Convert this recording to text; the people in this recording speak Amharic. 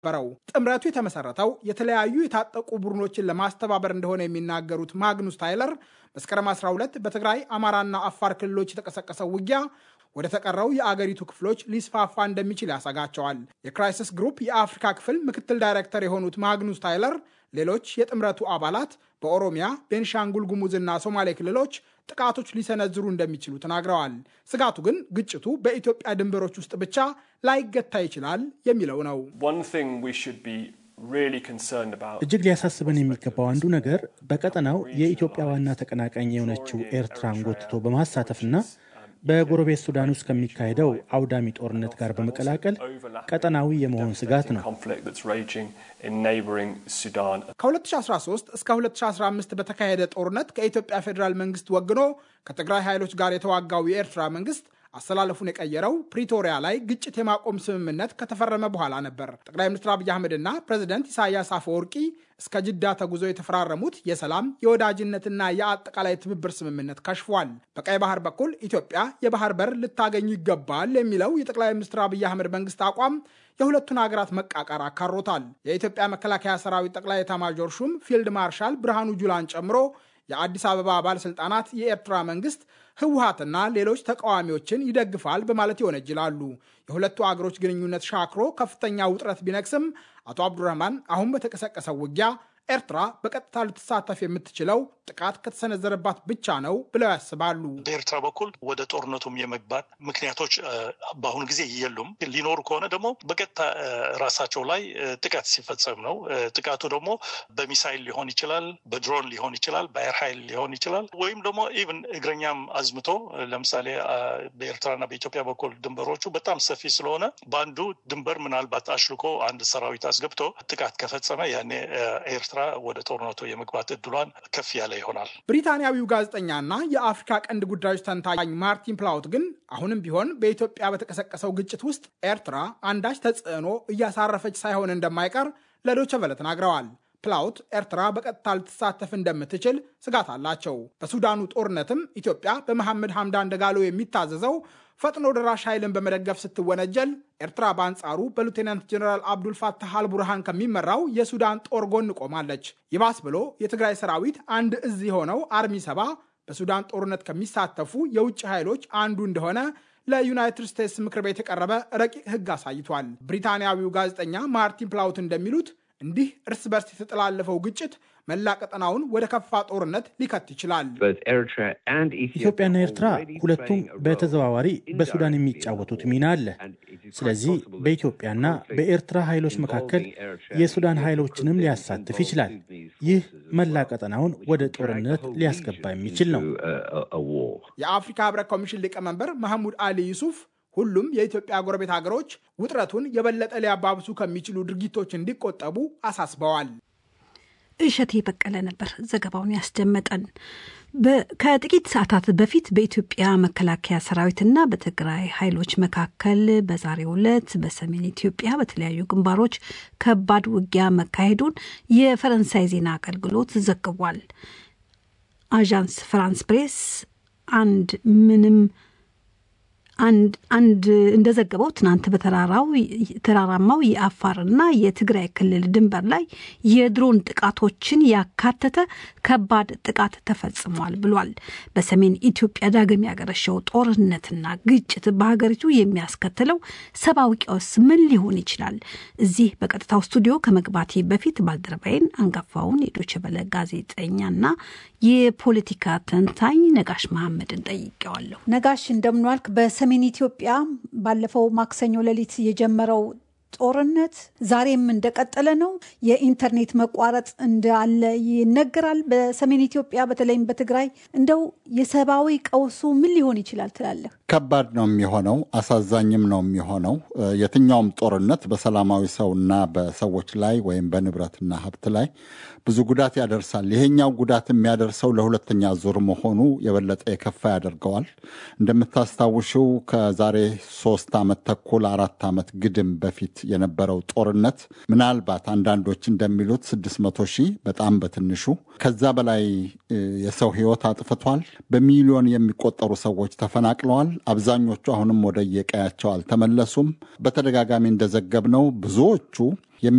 በረው ጥምረቱ የተመሰረተው የተለያዩ የታጠቁ ቡድኖችን ለማስተባበር እንደሆነ የሚናገሩት ማግኑስ ታይለር መስከረም 12 በትግራይ አማራና አፋር ክልሎች የተቀሰቀሰው ውጊያ ወደ ተቀረው የአገሪቱ ክፍሎች ሊስፋፋ እንደሚችል ያሰጋቸዋል። የክራይሲስ ግሩፕ የአፍሪካ ክፍል ምክትል ዳይሬክተር የሆኑት ማግኑስ ታይለር ሌሎች የጥምረቱ አባላት በኦሮሚያ፣ ቤንሻንጉል ጉሙዝና ሶማሌ ክልሎች ጥቃቶች ሊሰነዝሩ እንደሚችሉ ተናግረዋል። ስጋቱ ግን ግጭቱ በኢትዮጵያ ድንበሮች ውስጥ ብቻ ላይገታ ይችላል የሚለው ነው። እጅግ ሊያሳስበን የሚገባው አንዱ ነገር በቀጠናው የኢትዮጵያ ዋና ተቀናቃኝ የሆነችው ኤርትራን ጎትቶ በማሳተፍና በጎረቤት ሱዳን ውስጥ ከሚካሄደው አውዳሚ ጦርነት ጋር በመቀላቀል ቀጠናዊ የመሆን ስጋት ነው። ከ2013 እስከ 2015 በተካሄደ ጦርነት ከኢትዮጵያ ፌዴራል መንግስት ወግኖ ከትግራይ ኃይሎች ጋር የተዋጋው የኤርትራ መንግስት አሰላለፉን የቀየረው ፕሪቶሪያ ላይ ግጭት የማቆም ስምምነት ከተፈረመ በኋላ ነበር። ጠቅላይ ሚኒስትር አብይ አህመድና ፕሬዚደንት ኢሳያስ አፈወርቂ እስከ ጅዳ ተጉዞ የተፈራረሙት የሰላም የወዳጅነትና የአጠቃላይ ትብብር ስምምነት ከሽፏል። በቀይ ባህር በኩል ኢትዮጵያ የባህር በር ልታገኝ ይገባል የሚለው የጠቅላይ ሚኒስትር አብይ አህመድ መንግስት አቋም የሁለቱን ሀገራት መቃቃር አካሮታል። የኢትዮጵያ መከላከያ ሰራዊት ጠቅላይ ኤታማዦር ሹም ፊልድ ማርሻል ብርሃኑ ጁላን ጨምሮ የአዲስ አበባ ባለስልጣናት የኤርትራ መንግስት ህወሀትና ሌሎች ተቃዋሚዎችን ይደግፋል በማለት ይወነጅላሉ። የሁለቱ አገሮች ግንኙነት ሻክሮ ከፍተኛ ውጥረት ቢነግስም አቶ አብዱረህማን አሁን በተቀሰቀሰው ውጊያ ኤርትራ በቀጥታ ልትሳተፍ የምትችለው ጥቃት ከተሰነዘረባት ብቻ ነው ብለው ያስባሉ። በኤርትራ በኩል ወደ ጦርነቱም የመግባት ምክንያቶች በአሁኑ ጊዜ የሉም። ሊኖሩ ከሆነ ደግሞ በቀጥታ ራሳቸው ላይ ጥቃት ሲፈጸም ነው። ጥቃቱ ደግሞ በሚሳይል ሊሆን ይችላል፣ በድሮን ሊሆን ይችላል፣ በአየር ኃይል ሊሆን ይችላል፣ ወይም ደግሞ ኢቭን እግረኛም አዝምቶ ለምሳሌ በኤርትራና በኢትዮጵያ በኩል ድንበሮቹ በጣም ሰፊ ስለሆነ በአንዱ ድንበር ምናልባት አሽልኮ አንድ ሰራዊት አስገብቶ ጥቃት ከፈጸመ ያኔ ኤርትራ ወደ ጦርነቱ የመግባት እድሏን ከፍ ያለ ይሆናል። ብሪታንያዊው ጋዜጠኛና የአፍሪካ ቀንድ ጉዳዮች ተንታኝ ማርቲን ፕላውት ግን አሁንም ቢሆን በኢትዮጵያ በተቀሰቀሰው ግጭት ውስጥ ኤርትራ አንዳች ተጽዕኖ እያሳረፈች ሳይሆን እንደማይቀር ለዶይቼ ቬለ ተናግረዋል። ፕላውት ኤርትራ በቀጥታ ልትሳተፍ እንደምትችል ስጋት አላቸው። በሱዳኑ ጦርነትም ኢትዮጵያ በመሐመድ ሐምዳን ደጋሎ የሚታዘዘው ፈጥኖ ደራሽ ኃይልን በመደገፍ ስትወነጀል ኤርትራ በአንጻሩ በሉቴናንት ጀኔራል አብዱልፋታህ አልቡርሃን ከሚመራው የሱዳን ጦር ጎን ቆማለች። ይባስ ብሎ የትግራይ ሰራዊት አንድ እዝ የሆነው አርሚ ሰባ በሱዳን ጦርነት ከሚሳተፉ የውጭ ኃይሎች አንዱ እንደሆነ ለዩናይትድ ስቴትስ ምክር ቤት የቀረበ ረቂቅ ሕግ አሳይቷል። ብሪታንያዊው ጋዜጠኛ ማርቲን ፕላውት እንደሚሉት እንዲህ እርስ በርስ የተጠላለፈው ግጭት መላ ቀጠናውን ወደ ከፋ ጦርነት ሊከት ይችላል። ኢትዮጵያና ኤርትራ ሁለቱም በተዘዋዋሪ በሱዳን የሚጫወቱት ሚና አለ። ስለዚህ በኢትዮጵያና በኤርትራ ኃይሎች መካከል የሱዳን ኃይሎችንም ሊያሳትፍ ይችላል። ይህ መላ ቀጠናውን ወደ ጦርነት ሊያስገባ የሚችል ነው። የአፍሪካ ህብረት ኮሚሽን ሊቀመንበር መሐሙድ አሊ ዩሱፍ ሁሉም የኢትዮጵያ ጎረቤት ሀገሮች ውጥረቱን የበለጠ ሊያባብሱ ከሚችሉ ድርጊቶች እንዲቆጠቡ አሳስበዋል። እሸቴ በቀለ ነበር ዘገባውን ያስደመጠን። ከጥቂት ሰዓታት በፊት በኢትዮጵያ መከላከያ ሰራዊትና በትግራይ ኃይሎች መካከል በዛሬው ዕለት በሰሜን ኢትዮጵያ በተለያዩ ግንባሮች ከባድ ውጊያ መካሄዱን የፈረንሳይ ዜና አገልግሎት ዘግቧል። አዣንስ ፍራንስ ፕሬስ አንድ ምንም አንድ አንድ እንደዘገበው ትናንት በተራራው ተራራማው የአፋርና የትግራይ ክልል ድንበር ላይ የድሮን ጥቃቶችን ያካተተ ከባድ ጥቃት ተፈጽሟል ብሏል። በሰሜን ኢትዮጵያ ዳግም ያገረሸው ጦርነትና ግጭት በሀገሪቱ የሚያስከትለው ሰብአዊ ቀውስ ምን ሊሆን ይችላል? እዚህ በቀጥታው ስቱዲዮ ከመግባቴ በፊት ባልደረባይን አንጋፋውን የዶይቼ ቬለ ጋዜጠኛና የፖለቲካ ተንታኝ ነጋሽ መሐመድን ጠይቄዋለሁ። ነጋሽ እንደምንዋልክ። በሰሜን ኢትዮጵያ ባለፈው ማክሰኞ ሌሊት የጀመረው ጦርነት ዛሬም እንደቀጠለ ነው። የኢንተርኔት መቋረጥ እንዳለ ይነገራል። በሰሜን ኢትዮጵያ በተለይም በትግራይ እንደው የሰብአዊ ቀውሱ ምን ሊሆን ይችላል ትላለህ? ከባድ ነው የሚሆነው፣ አሳዛኝም ነው የሚሆነው። የትኛውም ጦርነት በሰላማዊ ሰውና በሰዎች ላይ ወይም በንብረትና ሀብት ላይ ብዙ ጉዳት ያደርሳል። ይሄኛው ጉዳት የሚያደርሰው ለሁለተኛ ዙር መሆኑ የበለጠ የከፋ ያደርገዋል። እንደምታስታውሽው ከዛሬ ሶስት ዓመት ተኩል አራት ዓመት ግድም በፊት የነበረው ጦርነት ምናልባት አንዳንዶች እንደሚሉት 600 ሺህ በጣም በትንሹ ከዛ በላይ የሰው ሕይወት አጥፍቷል። በሚሊዮን የሚቆጠሩ ሰዎች ተፈናቅለዋል። አብዛኞቹ አሁንም ወደ የቀያቸው አልተመለሱም። በተደጋጋሚ እንደዘገብነው ብዙዎቹ